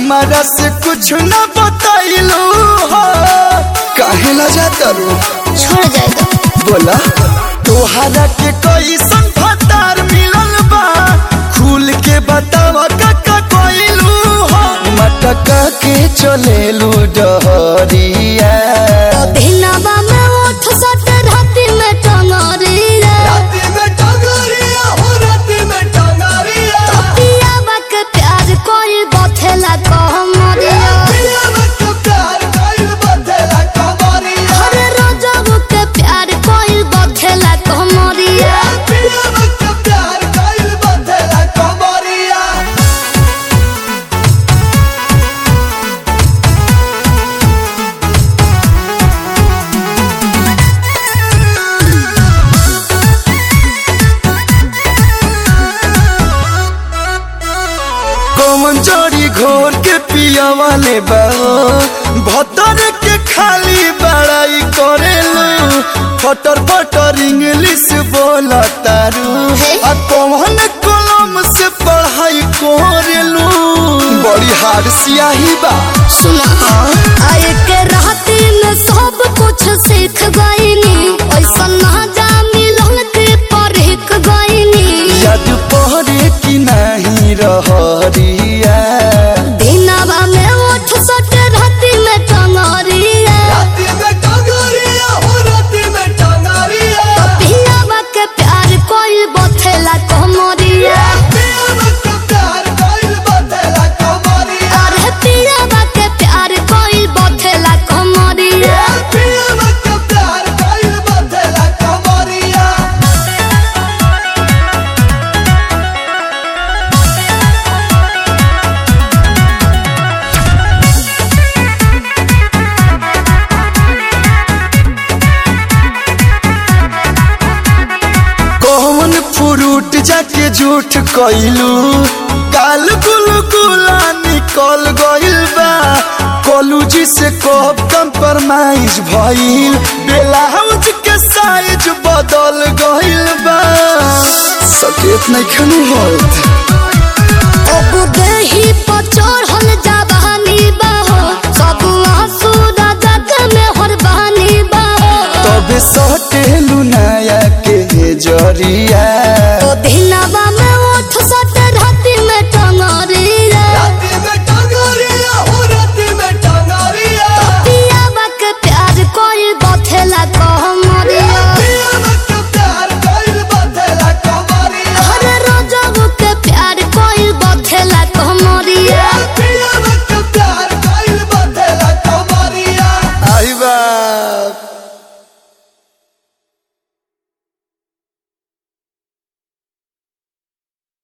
हमारा से कुछ न बताइलू हो काहे ला जाता रू छोड़ जाएगा बोला तोहरा के कैसन फतार मिलल बा खुल के बतावा काका कोइलू हो मटका के चलेलू डहरिया दिनवा में उठ सट राति में टंगरिया राती में टंगरिया हो राती में टंगरिया पियावा के प्यार कोई बथेला कहमरिया पिया मत प्यार कइल बदला कमरिया हर रोजब के प्यार कोई बथेला कहमरिया पिया मत प्यार कइल बदला कमरिया कौन जड़ी घोर के पिया वाले बा भतर के खाली बड़ाई करेलू फटर फटर इंग्लिश बोला तारू आ कौन कलम से पढ़ाई करेलू बड़ी हार सियाही बा सुना आए के राति में सब कुछ सीख गईनी ऐसा ना जा मिलन के परख गईनी याद पहरे की नहीं रहरिया दिनवा में उठ सट राति में टंगरिया राती में टंगरिया हो राती में टंगरिया पियावा के प्यार कोई बथेला कहमरिया पिया मत प्यार कइल बदला कमरिया अरे पियावा के प्यार कोई बथेला कहमरिया पिया मत प्यार कइल बदला कमरिया कौन फ्रूट जाके झूठ कइलू काल गुल गुला निकल गइल बा कॉलेज से कब कंप्रोमाइज भइल ब्लाउज के साइज बदल गइल बा सकेत नहीं खनु होत अब देही पर चढ़ल